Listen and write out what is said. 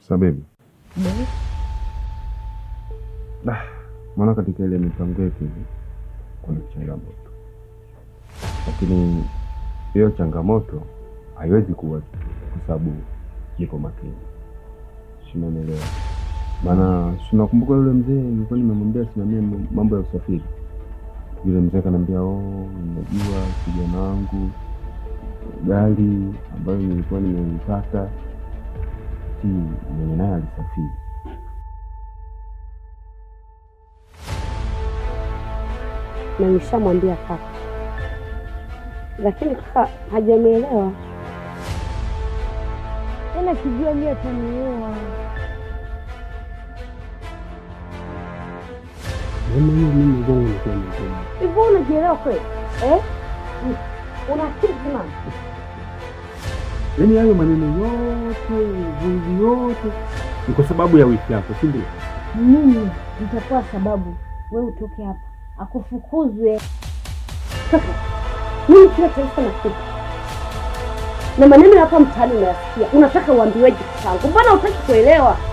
Sababu Ah, maana katika ile mipango yetu hivi kuna changamoto, lakini hiyo changamoto haiwezi kuwa kwa sababu niko makini, sinanielewa? Maana sinakumbuka yule mzee nilikuwa nimemwambia simamia mambo ya usafiri. Yule mzee akaniambia, oh, unajua kijana wangu gari ambayo nilikuwa nimeipata si mwenye naye alisafiri na nishamwambia kaka, lakini kaka hajanielewa. Tena kijua mie ataniua. Hivyo unajielewa kweli eh? Una akili timamu? Yaani hayo maneno yote vuzi yote ni kwa sababu ya wiki yako, si ndio? Mimi nitakuwa sababu wewe utoke hapa akufukuzwe. Kaka, mimi kila taifa nakupa na maneno ya hapa mtaani unayasikia, unataka uambiweje? Kitangu, mbona hutaki kuelewa?